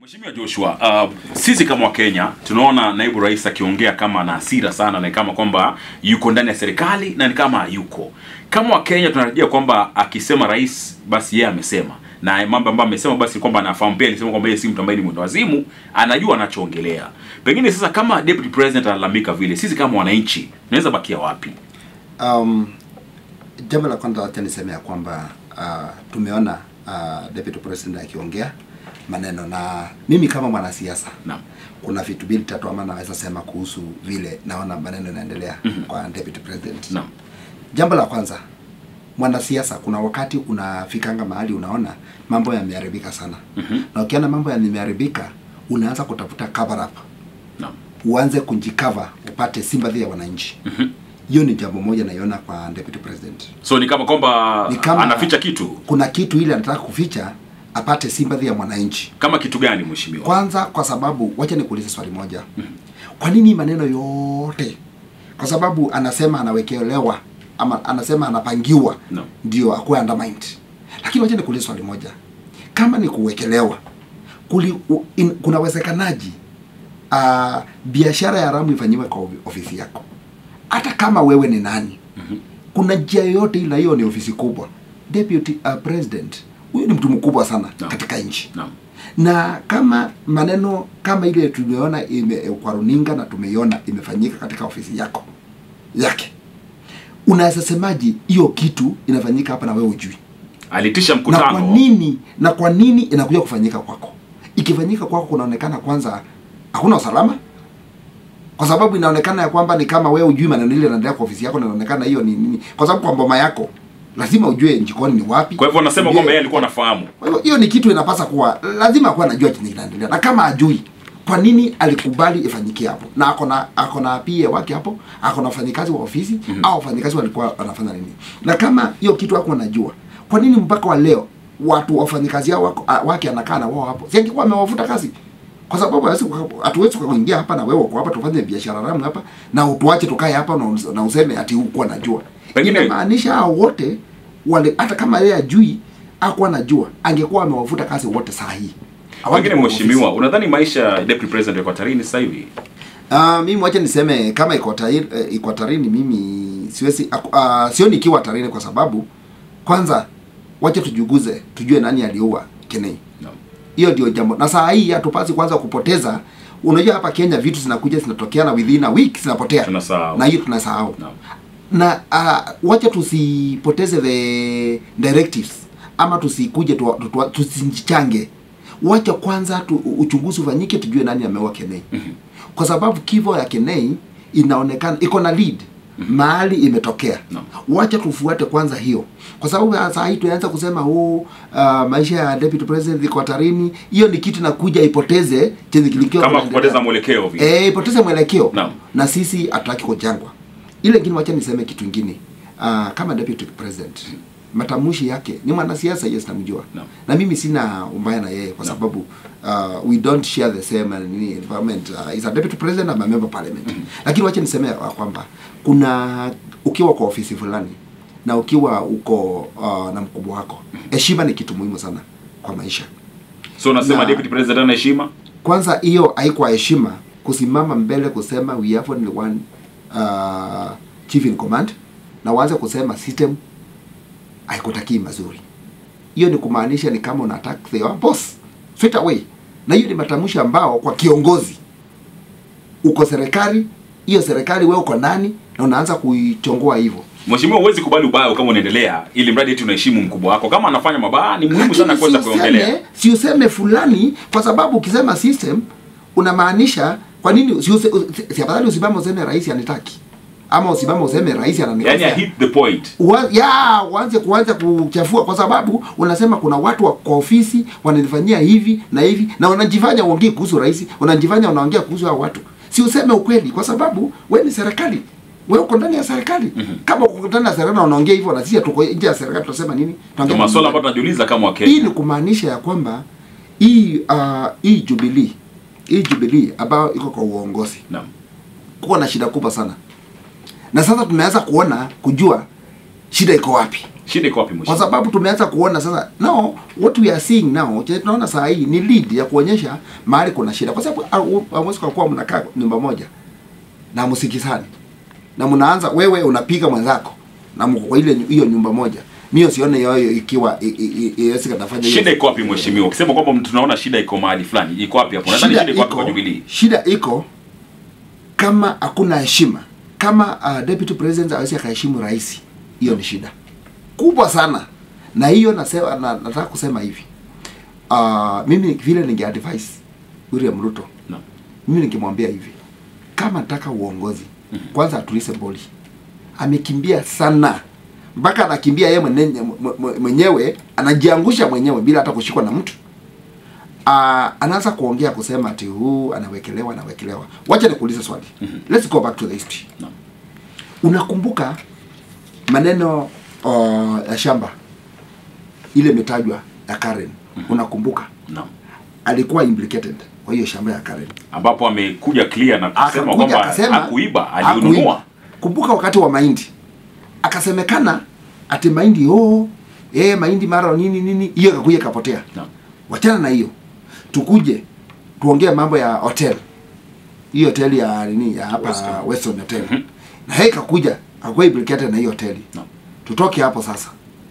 Mheshimiwa Joshua, uh, sisi kama Wakenya tunaona naibu rais akiongea kama ana hasira sana na kama kwamba yuko ndani ya serikali na ni kama hayuko. Kama Wakenya tunatarajia kwamba akisema rais basi yeye amesema na mambo ambayo amesema basi kwamba anafahamu pia, alisema kwamba yeye si mtu ambaye ni mwenda wazimu, anajua anachoongelea. Pengine sasa kama deputy president analalamika vile, sisi kama wananchi tunaweza bakia wapi? Um, jambo la kwanza wacha niseme ya kwamba uh, tumeona uh, deputy president akiongea maneno na mimi kama mwanasiasa Naam. kuna vitu mbili tatu ama naweza sema kuhusu vile naona maneno yanaendelea Mhm. kwa deputy president. Naam. Jambo la kwanza, mwanasiasa, kuna wakati unafikanga mahali unaona mambo yameharibika sana, Mhm. na ukiona mambo yameharibika unaanza kutafuta cover up, Naam. uanze kujikava upate sympathy ya wananchi. Mhm. Hiyo ni jambo moja naiona kwa deputy president. So ni kama kwamba Ni kama- anaficha kitu. Kuna kitu ile anataka kuficha apate sympathy ya mwananchi. Kama kitu gani mheshimiwa? Kwanza kwa sababu, wacha nikuulize swali moja. Kwa nini maneno yote? Kwa sababu anasema anawekelewa ama anasema anapangiwa No. ndio akuwe undermined. Lakini wacha nikuulize swali moja. Kama ni kuwekelewa, kuli, u, in, kuna uwezekanaji uh, biashara ya haramu ifanyiwe kwa ofi- ofisi yako, hata kama wewe ni nani? Mhm. Kuna njia yoyote, ila hiyo ni ofisi kubwa. Deputy uh, president huyu ni mtu mkubwa sana No. katika nchi Naam. na kama maneno kama ile tumeona ime, kwa runinga na tumeiona imefanyika katika ofisi yako yake, unaweza semaji hiyo kitu inafanyika hapa na wewe ujui? Alitisha Na mkutano. kwa nini na kwa nini inakuja kufanyika kwako? Ikifanyika kwako kunaonekana kwanza hakuna usalama, kwa sababu inaonekana ya kwamba ni kama wewe ujui maneno ile yanaendelea kwa ofisi yako, na inaonekana hiyo ni nini, kwa sababu kwa mboma yako lazima ujue jikoni ni wapi. Kwa hivyo anasema Ujue- kwamba yeye alikuwa anafahamu. kwa hivyo hiyo ni kitu inapasa kuwa lazima kuwa anajua chenye kinaendelea, na kama ajui, kwa nini alikubali ifanyikie hapo? Na ako na ako na PA wake hapo, ako na wafanyikazi wa ofisi Mhm. au wafanyikazi walikuwa wanafanya nini? Na kama hiyo kitu hako anajua, kwa nini mpaka wa leo watu wafanyikazi hao wako- a- wake anakaa na wao hapo? Si angekuwa amewafuta kazi? Kwa sababu hawezi kuka- hatuwezi kuingia hapa na wewe uko hapa tufanye biashara haramu hapa na utuache tukae hapa na, us- na useme ati hukuwa najua. Pengine- Inamaanisha hao wote wale hata kama yeye ajui hakuwa anajua angekuwa amewavuta kazi wote saa hii. Pengine Hawangekuwa mheshimiwa, ofisi. unadhani maisha ya deputy president yako hatarini sasa hivi? Ah, mimi wacha niseme kama iko hatarini, eh, iko hatarini mimi siwezi uh, sioni ikiwa hatarini kwa sababu kwanza wacha tujuguze tujue nani aliua Kenei. Naam. Hiyo ndio jambo. Na saa hii hatupasi kwanza kupoteza. Unajua hapa Kenya vitu zinakuja zinatokea na within a week zinapotea. Tunasahau. Na hiyo tunasahau. Naam. na uh, wacha tusipoteze the directives ama tusikuje tu, tu, tu, tusichange wacha kwanza tu, uchunguzi ufanyike tujue nani ameua Kenei Mhm. kwa sababu kifo ya Kenei inaonekana iko na lead mahali imetokea Naam. wacha tufuate kwanza hiyo kwa sababu ya saa hii tunaanza kusema oh, uh, maisha ya deputy president iko hatarini hiyo ni kitu nakuja ipoteze chenye kilikuwa Kama kinaendelea. kupoteza mwelekeo vile. Eh, ipoteze mwelekeo Naam. na sisi hatutaki kujangwa. Ile ingine, wacha niseme kitu ingine. Uh, kama deputy president matamshi yake ni mwanasiasa, yes, namjua Naam. na mimi sina umbaya na yeye kwa Naam. sababu uh, we don't share the same uh, nini environment uh, is a deputy president I'm a member of parliament lakini wacha niseme ya kwamba kuna ukiwa kwa ofisi fulani na ukiwa uko uh, na mkubwa wako heshima ni kitu muhimu sana kwa maisha So unasema Na- deputy president ana heshima? kwanza hiyo haikuwa heshima kusimama mbele kusema we have only one uh, chief in command na uanze kusema system haikutakii mazuri hiyo ni kumaanisha ni kama una attack the boss straight away na hiyo ni matamshi ambao kwa kiongozi uko serikali hiyo serikali wewe uko nani na unaanza kuichongoa hivyo Mheshimiwa, huwezi kubali ubaya kama unaendelea ili mradi eti unaheshimu mkubwa wako. Kama anafanya mabaya ni muhimu sana Lakini kuweza si kuongelea. useme- si useme fulani kwa sababu ukisema system unamaanisha kwa nini si, use- si, si afadhali usimame useme rais anitaki ama usimame useme rais Yaani ananikosea I hit the point. Ua- ya uanze kuanza kuchafua kwa sababu unasema kuna watu wa kwa ofisi wananifanyia hivi na hivi na unajifanya uongee kuhusu rais unajifanya unaongea kuhusu hao watu si useme ukweli kwa sababu we ni serikali we uko ndani ya serikali Mhm. kama uko ndani ya serikali na unaongea hivyo na sisi tuko nje ya serikali tunasema nini Tunaongea Ndio nini? maswala ambayo tunajiuliza kama hii Wakenya. ni kumaanisha ya kwamba hii uh, hii Jubilee hii Jubilee ambayo iko kwa uongozi Naam. kuwa na shida kubwa sana, na sasa tumeanza kuona kujua shida iko wapi. shida iko wapi kwa mheshimiwa sababu tumeanza kuona sasa no what we are seeing now chenye tunaona saa hii ni lead ya kuonyesha mahali kuna shida kwa sababu au- hamwezi kwa kuwa mnakaa nyumba moja na msikizani na mnaanza wewe unapiga mwenzako na mko kwa ile hiyo nyumba moja mimi sione hiyo ikiwa i- i- i- iwezi katafanya hiyo. shida iko wapi mheshimiwa ukisema kwamba tunaona shida iko mahali fulani iko wapi hapo nadhani shida iko wapi kwa jubilee shida iko kama hakuna heshima kama uh, deputy president awezi akaheshimu rais hiyo ni shida kubwa sana na hiyo nasema na, nataka kusema hivi uh, mimi vile ninge advise William Ruto no. mimi ningemwambia hivi kama nataka uongozi kwanza atulize boli amekimbia sana mpaka anakimbia yeye mwenye- mwe- mwenyewe anajiangusha mwenyewe bila hata kushikwa na mtu uh, anaanza kuongea kusema ati huu anawekelewa anawekelewa wacha nikuulize swali let's go back to the history No. unakumbuka maneno uh, ya shamba ile imetajwa ya Karen unakumbuka No. alikuwa implicated kwa hiyo shamba ya Karen ambapo amekuja clear na kusema akakuja kwamba akasema hakuiba hakuiba. aliununua Kumbuka wakati wa mahindi akasemekana ati mahindi oh, eh mahindi mara nini nini, hiyo ikakuja ikapotea. no. Wachana na hiyo, tukuje tuongee mambo ya hotel, hii hoteli ya nini ya hapa Weston. Weston, Weston Hotel na hii ikakuja akakuwa implicated na hiyo hoteli No. tutoke hapo sasa,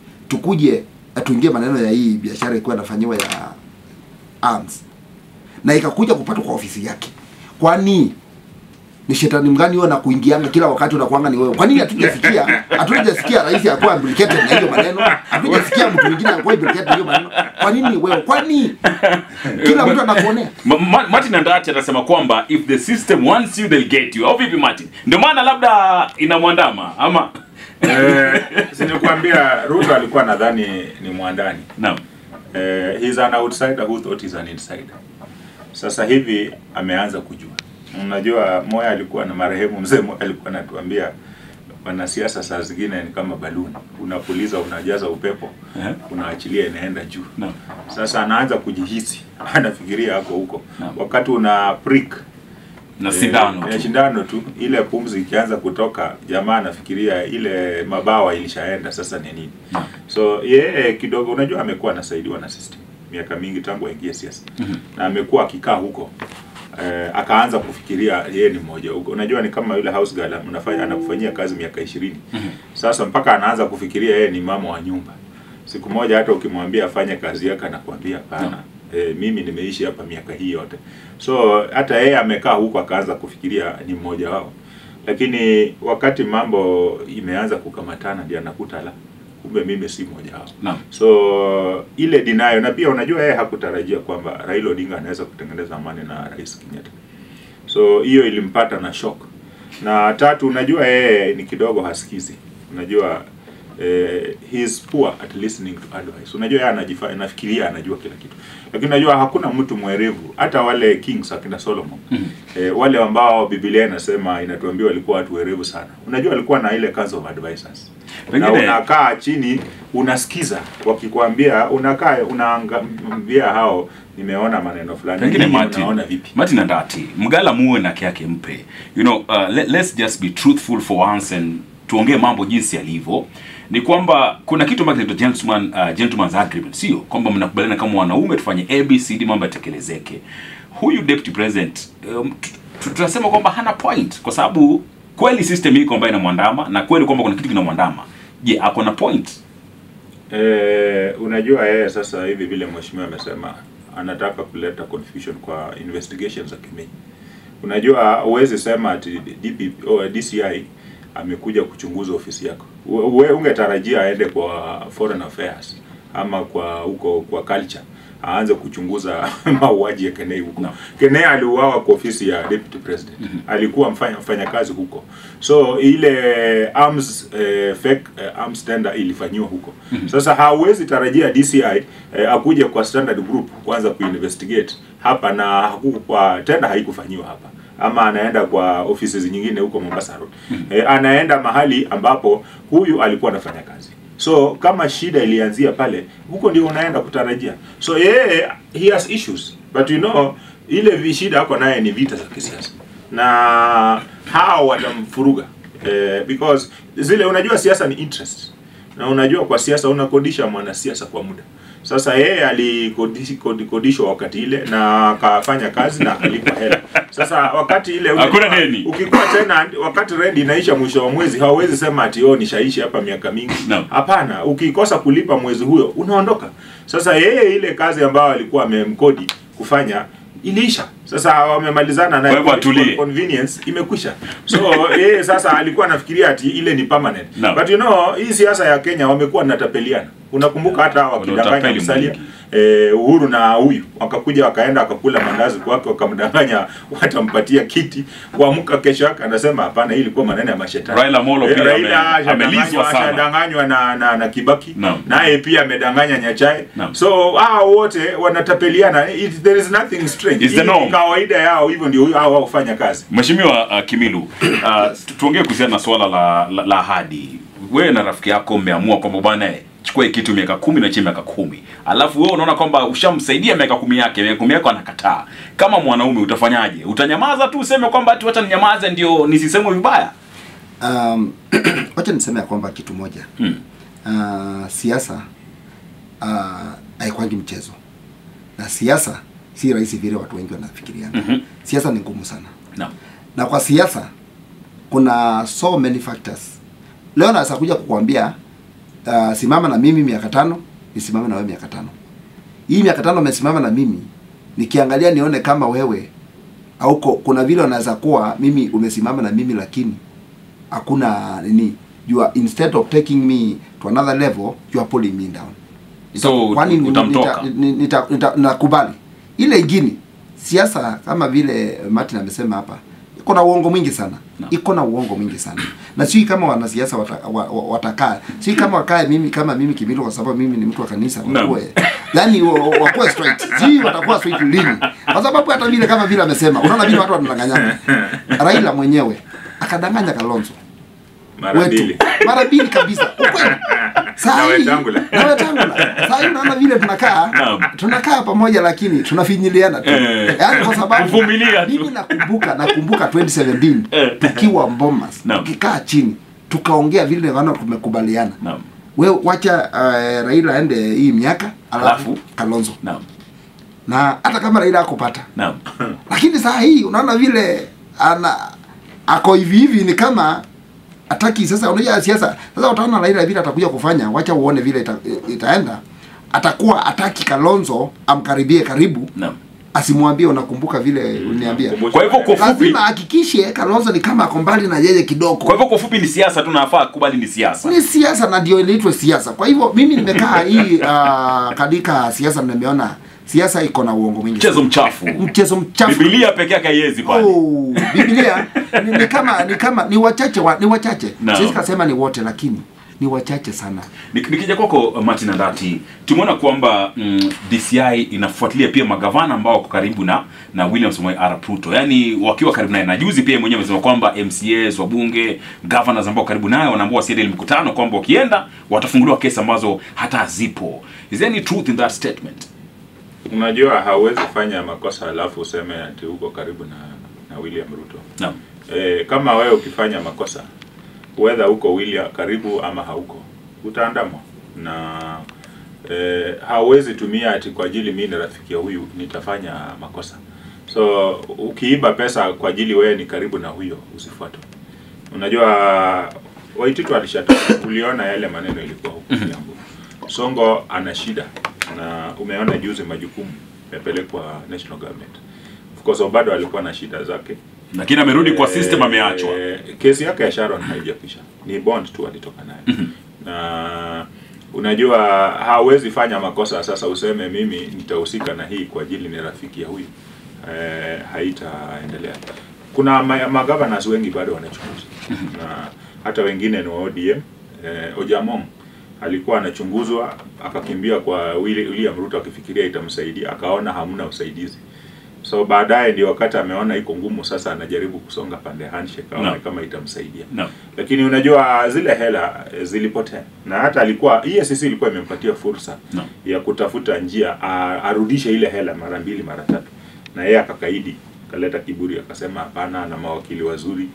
tukuje tuingie maneno ya hii biashara ilikuwa inafanyiwa ya arms na ikakuja kupatwa kwa ofisi yake. Kwani ni shetani mgani huyo na kuingianga kila wakati unakuanga ni wewe? Kwa nini hatujasikia hatujasikia rais akuwa implicated na hiyo maneno? Hatujasikia mtu mwingine akuwa implicated na hiyo maneno. Kwa nini wewe? Kwani kila mtu anakuonea? Ma- Ma- Martin Andati anasema kwamba if the system wants you they'll get you. Au vipi Martin? Ndio maana labda inamwandama ama Eh, sinikwambia Ruto alikuwa nadhani ni mwandani. Naam. Eh, he's an outsider who thought he's an insider. Sasa hivi ameanza kujua. Unajua Moya alikuwa na marehemu mzee Moya alikuwa anatuambia wanasiasa saa zingine ni kama baluni, unapuliza unajaza upepo, Eh. unaachilia inaenda juu. Naam. Sasa anaanza kujihisi, anafikiria ako huko. Naam. Wakati una prick Na Eh, sindano eh, tu. shindano tu ile pumzi ikianza kutoka jamaa anafikiria ile mabawa ilishaenda sasa ni nini Naam. so yeye kidogo unajua amekuwa anasaidiwa na system miaka mingi tangu aingie siasa na amekuwa akikaa huko eh, akaanza kufikiria yeye ni mmoja huko unajua ni kama yule house girl unafanya anakufanyia kazi miaka ishirini sasa mpaka anaanza kufikiria yeye ni mama wa nyumba siku moja hata ukimwambia afanye kazi yake anakuambia hapana e, mimi nimeishi hapa miaka hii yote so hata yeye amekaa huko akaanza kufikiria ni mmoja wao lakini wakati mambo imeanza kukamatana ndio anakuta la kumbe mimi si mmoja wao Naam. so ile dinayo na pia unajua yeye hakutarajia kwamba Raila Odinga anaweza kutengeneza amani na Rais Kenyatta so hiyo ilimpata na shock na tatu unajua yeye ni kidogo hasikizi unajua eh, he is poor at listening to advice unajua yeye anajifanya anafikiria anajua kila kitu lakini unajua hakuna mtu mwerevu hata wale kings akina Solomon eh, wale ambao Biblia inasema inatuambia walikuwa watu werevu sana unajua walikuwa na ile council of advisors na Pengine- unakaa chini unasikiza wakikwambia unakaa unaambia hao nimeona maneno fulani pengine Nyinyi Martin, unaona vipi Martin Andati, mgala muwe na yake mpe. You know, uh, let, let's just be truthful for once and tuongee mambo jinsi yalivyo. Ni kwamba kuna kitu ambacho kinaitwa gentleman uh, gentleman's agreement, sio kwamba mnakubaliana kama wanaume tufanye ABCD mambo yatekelezeke. Huyu deputy president um, tu- tu- tunasema kwamba hana point kwa sababu kweli system iko ambayo inamwandama na kweli kwamba kuna kitu kinamwandama. Je, ako na point? Eh, unajua yeye sasa hivi vile mheshimiwa amesema anataka kuleta confusion kwa investigations za Kimei. Unajua huwezi sema ati DP, oh, DCI amekuja kuchunguza ofisi yako. Wewe ungetarajia aende kwa foreign affairs ama kwa huko kwa culture aanze kuchunguza mauaji ya Kenei huko. No. Kenei aliuawa kwa ofisi ya deputy president. Alikuwa mfanya mfanyakazi huko. So ile arms eh, fake eh, arms tender ilifanyiwa huko. Sasa hauwezi tarajia DCI eh, akuje kwa standard group kwanza kuinvestigate hapa na hakukuwa tenda haikufanyiwa hapa ama anaenda kwa ofisi nyingine huko Mombasa Road. Eh, anaenda mahali ambapo huyu alikuwa anafanya kazi. So kama shida ilianzia pale, huko ndio unaenda kutarajia. So yeye he has issues but you know ile vi shida ako naye ni vita za kisiasa na hao watamfuruga eh, because zile unajua siasa ni interest na unajua kwa siasa unakodisha mwanasiasa kwa muda sasa yeye alikodishwa wakati ile na akafanya kazi na akalipwa hela sasa wakati ile Hakuna deni. ukikuwa tena wakati rent inaisha mwisho wa mwezi hawawezi sema ati oh nishaishi hapa miaka mingi Naam. hapana ukikosa kulipa mwezi huyo unaondoka sasa yeye ile kazi ambayo alikuwa amemkodi kufanya iliisha sasa wamemalizana naye Kwa hivyo atulie. convenience imekwisha so yeye sasa alikuwa anafikiria ati ile ni permanent Naam. but you know hii siasa ya Kenya wamekuwa natapeliana unakumbuka hata hawa wakidanganya Wanatapeli msalia mwingi. eh, Uhuru na huyu wakakuja wakaenda wakakula mandazi kwake wakamdanganya watampatia kiti kuamka kesho yake anasema hapana hii ilikuwa maneno ya mashetani Raila Amolo Eh, pia Raila ame- amelizwa ashadanganywa- sana. ashadanganywa na, na, na Kibaki Naam. naye pia amedanganya Nyachae Naam. so hao wote wanatapeliana It, there is nothing strange It's the Hii norm. ni kawaida yao hivyo ndio hao wao hufanya kazi Mheshimiwa uh, Kimilu, uh, tu- tuongee kuhusiana na swala la, la, la ahadi. Wewe na rafiki yako mmeamua kwamba bwana eh, chukua hii kitu miaka kumi na chini miaka kumi, alafu wewe unaona kwamba ushamsaidia miaka kumi yake, miaka kumi yako anakataa. Kama mwanaume utafanyaje? Utanyamaza tu useme kwamba ati wacha ninyamaze ndio nisisemwe vibaya? Um, wacha niseme ya kwamba kitu moja Hmm. uh, siasa uh, haikwangi mchezo na siasa si rahisi vile watu wengi wanafikiria Mhm. siasa ni ngumu sana Naam. na kwa siasa kuna so many factors leo naweza kuja kukuambia uh, simama na mimi miaka tano nisimame na wewe miaka tano hii miaka tano umesimama na mimi nikiangalia nione kama wewe auko kuna vile unaweza kuwa mimi umesimama na mimi lakini hakuna nini you are instead of taking me to another level you are pulling me down So, Kwani ni- utamtoka? nita- ni- nita- nita- nakubali ile ingine siasa kama vile Martin amesema hapa iko na uongo mwingi sana No. iko na uongo mwingi sana na sijui kama wanasiasa wata, wa, wa, watakaa sijui kama wakae mimi kama mimi Kimilu kwa sababu mimi ni mtu wa kanisa No. wakuwe yani wa- wa- wakuwe straight sijui watakuwa straight lini kwa sababu hata vile kama vile amesema unaona vile watu wanadanganyana Raila mwenyewe akadanganya Kalonzo mara wetu mbili mara mbili kabisa ukweli Saa Na hii- Wetangula. na Wetangula. Saa hii unaona vile tunakaa Naam. tunakaa pamoja lakini tunafinyiliana tu Eh. yaani kwa sababu Kuvumilia tu. mimi nakumbuka nakumbuka 2017 Eh. tukiwa Bomas Naam. tukikaa chini tukaongea vile wana tumekubaliana Naam. we wacha uh, Raila aende hii miaka alafu Alafu? Kalonzo Naam. na hata kama Raila akupata Naam. lakini saa hii unaona vile ana ako hivi hivi ni kama ataki sasa unajua siasa sasa utaona Raila vile atakuja kufanya wacha uone vile ita, itaenda atakuwa ataki Kalonzo amkaribie karibu Naam. asimwambie unakumbuka vile uliniambia Kwa hivyo kwa ufupi, lazima ahakikishe Kalonzo ni kama ako mbali na yeye kidogo kwa hivyo kwa ufupi ni siasa tu nafaa kubali ni siasa. ni siasa na ndio inaitwa siasa kwa hivyo mimi nimekaa hii uh, katika siasa nimeona siasa iko na uongo mwingi Mchezo mchafu. mchezo mchafu Biblia peke yake haiwezi pale. Oh, Biblia ni, ni kama ni kama ni wachache wa, ni wachache. Naam. Siwezi kasema ni wote lakini ni wachache sana. Nik- Nikija kwako uh, Martin Andati, tumeona kwamba mm, DCI inafuatilia pia magavana ambao wako karibu na na William Samoei Arap Ruto, yaani wakiwa karibu naye, na juzi pia mwenyewe amesema kwamba MCAs, wabunge, governors ambao karibu naye wanaambia wasiende ile mkutano, kwamba wakienda watafunguliwa kesi ambazo hata hazipo. Is there any truth in that statement? unajua hauwezi fanya makosa alafu useme ati uko karibu na na William Ruto Naam. e, kama wewe ukifanya makosa whether uko William karibu ama hauko utaandamwa na e, hauwezi tumia ati kwa ajili mimi ni rafiki ya huyu nitafanya makosa so ukiiba pesa kwa ajili wewe ni karibu na huyo usifuatwe unajua Waititu alishatoka tuliona yale maneno ilikuwa huko Kiambu Songo ana shida na umeona juzi majukumu yamepelekwa national government of course bado alikuwa na shida zake Lakini amerudi kwa Eh, system, ameachwa. kesi yake ya Sharon haijakwisha, ni bond tu alitoka nayo na unajua hawezi fanya makosa sasa useme mimi nitahusika na hii kwa ajili ni rafiki ya huyu eh, haitaendelea. Kuna ma- magovernors wengi bado wanachunguza na hata wengine ni wa ODM. Eh, Ojamong alikuwa anachunguzwa akakimbia kwa Willi- William Ruto akifikiria itamsaidia, akaona hamna usaidizi so baadaye ndio wakati ameona iko ngumu sasa anajaribu kusonga pande ya handshake aone Naam. kama itamsaidia Naam. lakini unajua zile hela eh, zilipotea na hata alikuwa EACC ilikuwa imempatia fursa Naam. ya kutafuta njia a- arudishe ile hela mara mbili mara tatu na yeye akakaidi kaleta kiburi akasema hapana na mawakili wazuri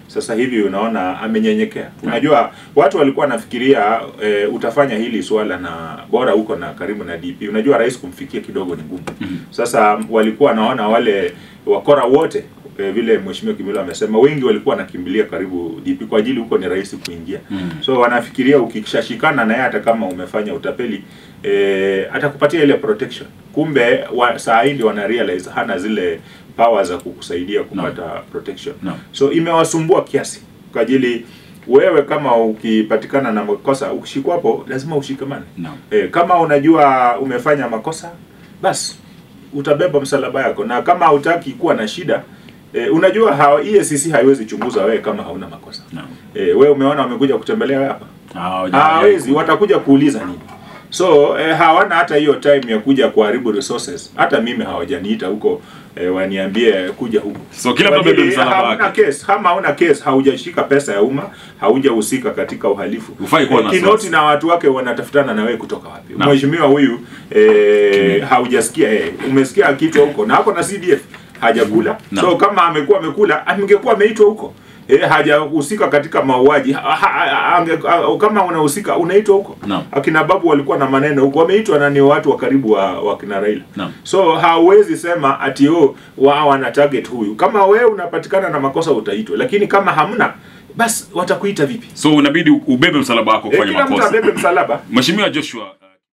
sasa hivi unaona amenyenyekea. Unajua watu walikuwa wanafikiria e, utafanya hili swala na bora huko na karibu na DP. Unajua rais kumfikia kidogo ni ngumu. Sasa walikuwa wanaona wale wakora wote e, vile mheshimiwa Kimilo amesema wengi walikuwa wanakimbilia karibu DP kwa ajili huko ni rahisi kuingia. So wanafikiria ukishashikana naye hata kama umefanya utapeli e, atakupatia ile protection. Kumbe wa, saa hii ndio wana realize hana zile power za kukusaidia kupata protection. No. So imewasumbua kiasi kwa ajili wewe kama ukipatikana na makosa ukishikwa hapo lazima ushikamane. No. E, kama unajua umefanya makosa basi utabeba msalaba yako, na kama hutaki kuwa na shida e, unajua hawa EACC haiwezi chunguza wewe kama hauna makosa. No. E, wewe umeona wamekuja kutembelea wewe hapa Hawaja- hawawezi, watakuja kuuliza nini? So eh, hawana hata hiyo time ya kuja kuharibu resources. Hata mimi hawajaniita huko eh, waniambie kuja huko. So kila mtu Kwa ajili abebe msalaba hauna wake. case, kama hauna case, haujashika pesa ya umma, haujahusika katika uhalifu. Hufai kuwa na Kinoti wasiwasi. na watu wake wanatafutana na wewe kutoka wapi? Naam. Mheshimiwa huyu eh, Kimilo. haujasikia eh, umesikia kitu huko na hapo na CDF hajakula. Naam. So kama amekuwa amekula, angekuwa ameitwa huko. Eh, hajahusika katika mauaji ha, ha, ha, ange, ha, kama unahusika unaitwa huko Naam. akina babu walikuwa na maneno huko wameitwa na ni watu wa karibu wa, wa kina Raila Naam. so hauwezi sema ati oh, wao wana target huyu kama wewe unapatikana na makosa utaitwa lakini kama hamna basi watakuita vipi So unabidi ubebe msalaba wako eh, kufanya kila mtu makosa. abebe msalaba Mheshimiwa Joshua